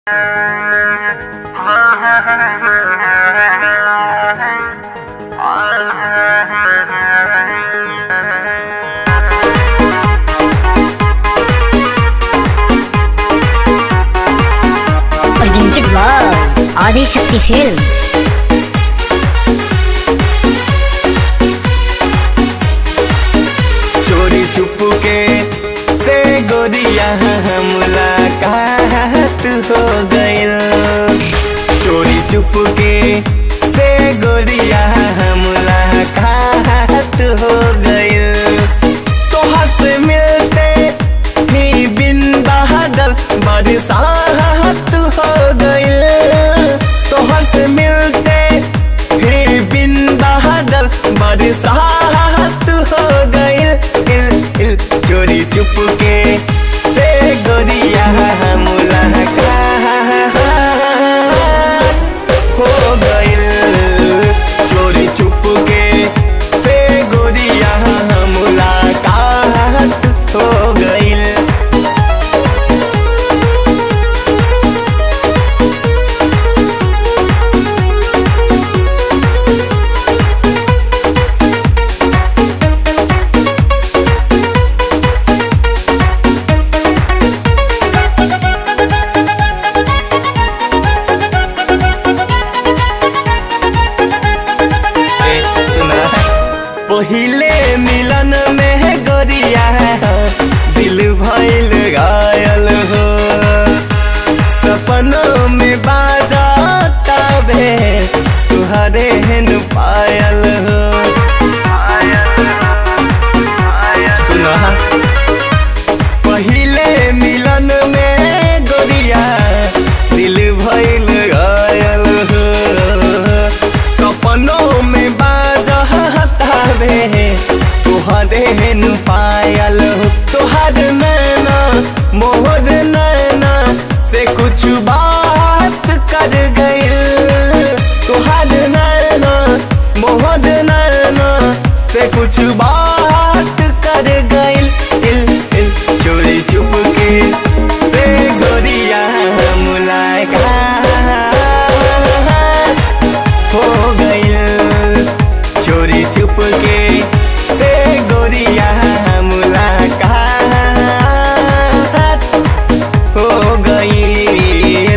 presented by Adi Shakti Films. चोरी चुपके से गोरिया मुलाकात हो गइल चोरी चुपके से गोरिया मुलाकात हो गइल तोहर से मिलते ही बिन बादल बरसात हो गइल तोहर से मिलते ही बिन बादल बरसात हो गइल इल इल चोरी चुपके से गोरिया मुलाकात हो गइल चोरी चुपके से गोरिया मुलाकात हो गइल ए, सुना पहिले मिलन में गोरिया दिल भइल घायल हो सपनों में बाजा तबे तुहरे हेन पायल हो सुना पहिले मिलन में गोरिया दिल भइल घायल हो सपनों में बाजतावे तुहरे हेन पायल हो तुहर नैना मोहर नैना से कुछ बात कर गइल तुहर नैना मोहर नैना से कुछ बात कर गइल इल इल चोरी चुपके से गोरिया मुलाकात हो गइल चोरी चुपके से गोरिया मुलाकात हो गइल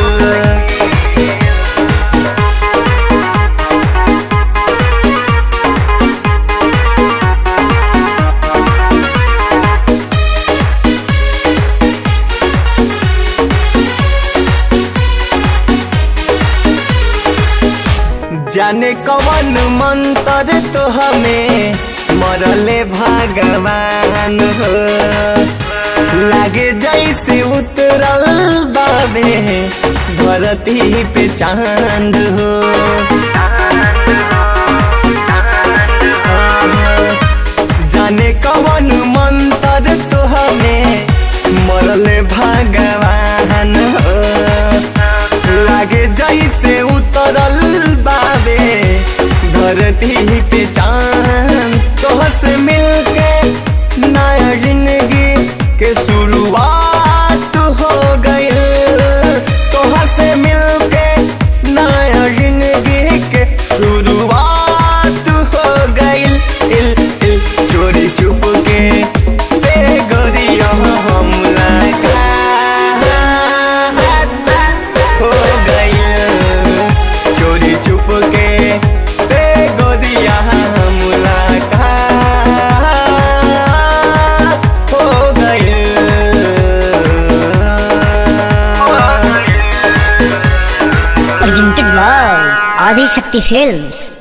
जाने कवन मंत्र तो हमें मरले भगवान हो लागे जैसे उतरल बाबे धरती पे चांद हो जाने कवन मंत्र तो हमें मरले भगवान हो लागे जैसे उतरल बाबे धरती पे चांद तोह से मिलके नया जिंदगी के शुरुआत हो गइल तोह से मिलके नया जिंदगी के शुरुआत हो गइल इल इल चोरी चुपके से गोरिया मुलाकात हो गइल चोरी चुपके से गोदिया मुलाकात हो गइल Presented by Adi Shakti Films.